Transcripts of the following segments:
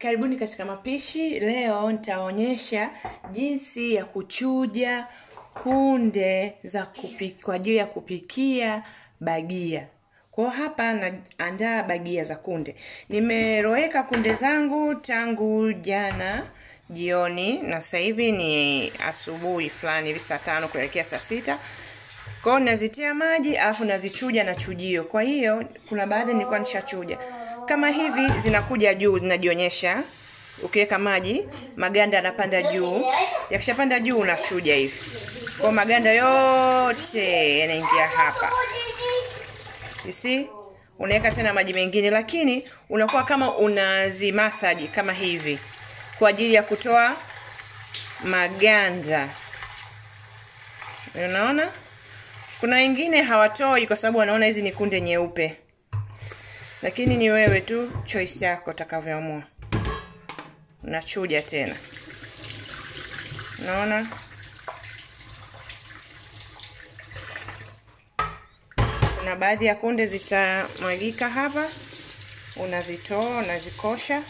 Karibuni katika mapishi. Leo nitaonyesha jinsi ya kuchuja kunde za kupika kwa ajili ya kupikia bagia. Kwa hapa naandaa bagia za kunde. Nimeroweka kunde zangu tangu jana jioni na sasa hivi ni asubuhi fulani hivi saa tano kuelekea saa sita. Kwa hiyo nazitia maji alafu nazichuja na chujio. Kwa hiyo kuna baadhi nilikuwa nishachuja. Kama hivi zinakuja juu zinajionyesha. Ukiweka maji, maganda yanapanda juu. Yakishapanda juu unachuja hivi. Kwa maganda yote yanaingia hapa. You see? Unaweka tena maji mengine lakini unakuwa kama unazimasaji kama hivi kwa ajili ya kutoa maganda. Unaona? Kuna wengine hawatoi kwa sababu wanaona hizi ni kunde nyeupe, lakini ni wewe tu, choice yako utakavyoamua. Unachuja tena, unaona. Kuna baadhi ya kunde zitamwagika hapa, unazitoa unazikosha.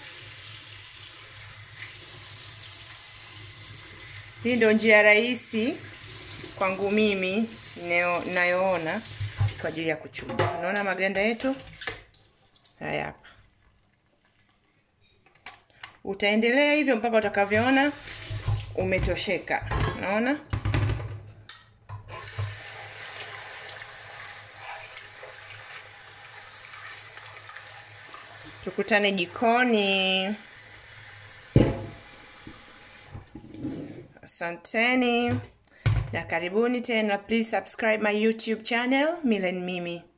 Hii ndio njia rahisi kwangu mimi nayoona kwa ajili ya kuchuja. Unaona maganda yetu haya hapa. Utaendelea hivyo mpaka utakavyoona umetosheka. Unaona? Tukutane jikoni. Asanteni na karibuni tena. Please subscribe my YouTube channel Milen Mimi.